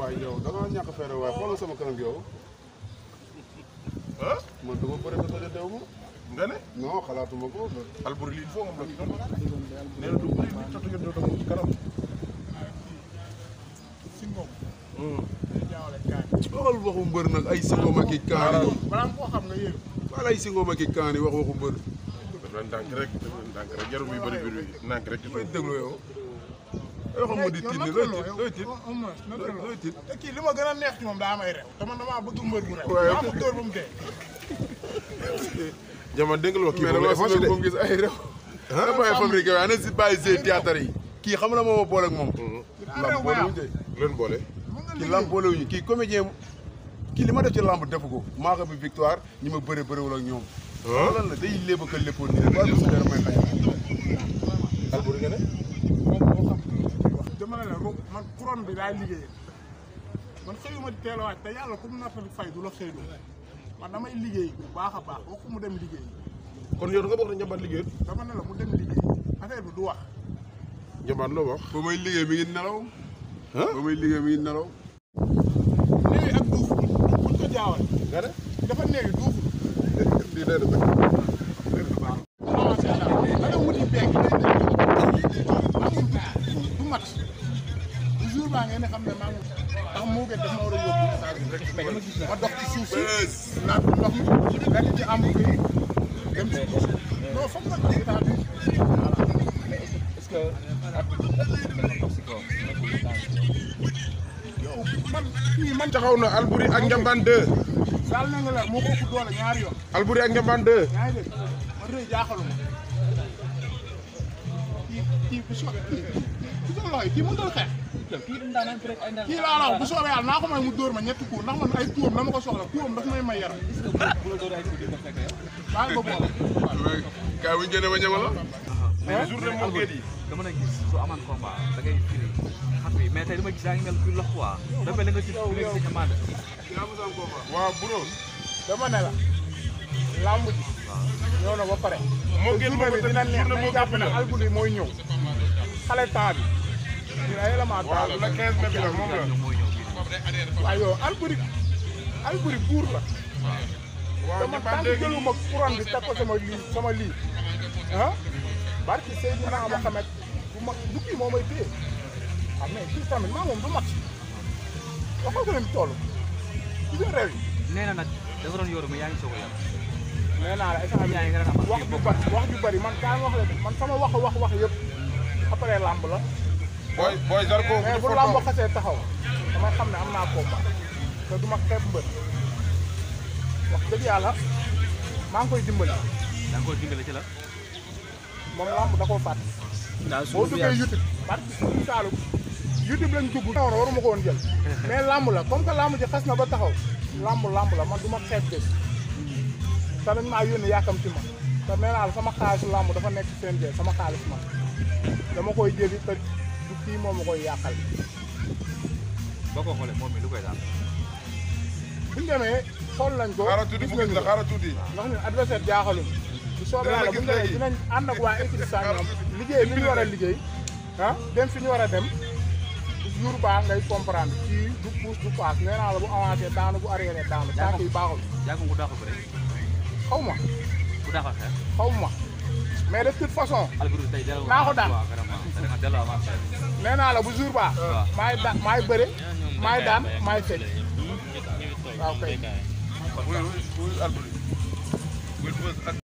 waaye yow da ngaa ñàkk fere waaye xoolal sama kanam yow ah man dama bëri ko tojee dew ma nga ne non xalaatuma ko Alboury lii il faut nga bloqué ko nee na du bëri nit totu ngeen doon moom ci kanam si ngoom Hmm. day jaawale kaani waxal waxu mbër nag ay singom ak i kaani balaa nga koo xam nga yéen wala ay singom ak i kaani wax waxu mbër daf leen ndànk rek daf leen ndànk rek jarul muy bëri biir bi ndànk rek koy déglu yow yoo xam ma di tiit ni looy tiit looy tiit looy tiit te kii li ma gën a neex ci moom daa may rew te man damaa bëgg mbër bu rew waaye daa ko dóor ba mu dee jaman dégg nga wax kii mais moom dama la effacé si de moom gis ay réew dafay fabriqué waaye ana si bàyyi see théâtre yi kii xam na mooma boole ak moom lamb boolewuñu de leen boole mën nga kii liggéey lamb boolewuñu kii comédien kii li ma def ci lamb defu ko maa ko bi victoire ñi ma bëre bëriwul ak ñoom ah lan la day lépp ak a léppoon nii rek waaye bu su may xañ Alboury nga ne moom moo xam wax dama ne la ro man couronne bi daay liggéey man xëyuma di teel a waaj te yàlla ku mu nattali fay du la xëylu man damay liggéey bu baax a baax waxu mu dem liggéey kon yow da nga bokk ne njambaat liggéeyut dama ne la mu dem liggéey affaire bi du wax njambaat loo wax ba may liggéey mi ngi nelaw ba may liggéey mi ngi nelaw néewi ak duuf buñ ko jaawale nga ne dafa néewi duuf lii day def avancé la da nga wuti beeg du mat bu jour baa ngeen ne xam ne maa ngi ndax moo gën daf ma war a yóbbu ma dox ci suuf si naan ndox mi nekk ci am bi dem ci non foog nga état bi est-ce que ak toxico yow man kii man taxaw na Alboury ak njambaan 2 saal na nga la moo ko ëpp doole ñaari yoon Alboury ak njambaan 2 yaa ngi dégg man rëy jaaxaluma kii kii bu soobee kii bu soobee loxo yi kii mënut a xeex kii daan nañ rek ay ndaan kii laa la wax bu soobee yàlla naa ko may mu dóor ma ñetti coup ndax man ay tuum dama ko soxla tuum daf may may yaram bu la doon ay tuuti ko fekk yow maa ngi ko boole kaay bu ñu génnee ba ñama la mais journée moo géet yi dama na gis su amaan combat da ngay firi xam bi mais tey dama gis yaa ngi mel kuy lox quoi dafa mel ni nga ci firi sa ñamaande waaw bro dama ne la làmb ji ñëw na ba pare moo te géet journée moo bi dina neex nañ jàpp ne Alboury mooy ñëw xale temps bi dina élément temps waaw la 15 mai bi la moom la ñoom mooy ñëw fii waaye yow Alboury Alboury buur la waaw dama njambaan tànk 2 gi jëluma couronne bi teg ko sama lii sama lii ah barki Seydina Mohamed bu mag du kii moo may téye ah mais kii tamit maa moom du mat waxal ko ne mu toll ci biir réew yi nee na nag dafa doon yoru mais yaa ngi soog a yor nee naa la instant bi yaa ngi gën a am wax ju bari wax ju bari man kaa wax la de man sama wax wax wax yëpp après làmb la booy booy Zarko mais bu làmb xasee taxaw damay xam ne am naa combat te du ma xeeb mbër wax dëgg yàlla maa ngi koy dimbali da nga koy dimbale ci la moom làmb da koo fàtte boo duggee YouTube parce que suñu Saalum YouTube lañ dugg non waruma ko woon jël mais làmb la comme que làmb ji xas na ba taxaw làmb làmb la man du ma xeeb bés te dañ maa yónni yàkkamti ma te nee naa la sama xaalisu làmb dafa nekk CNG sama xaalis man dama koy jëli te du kii moom ma koy yàqal boo ko xoolee moom mi lu koy daal buñ demee xool nañ ko xaaral tuuti gis mu nañ gis la ko xaaral tuuti ndax ñun adversaire jaaxalum bu soobee Dina la yàlla gis buñ demee léegi. dinañ ànd ak waa équipe sàngam liggéey li ñu war a liggéey ah dem fi ñu war a dem jour ba ngay comprendre kii du pousse du passe nee naa la bu avancé daanu bu arrière daanu tànk yi baaxul yaa ko ku daaxul bëre xaw ma ku daaxal xeex xaw ma mais de toute façon Alboury tey delloo Naa ko daan. waaw vraiment da nga delloo avance nee naa la bu jour ba waaw. maay da maay bëre maay daan maay fecc waaw kay wuy wuy Alboury wuy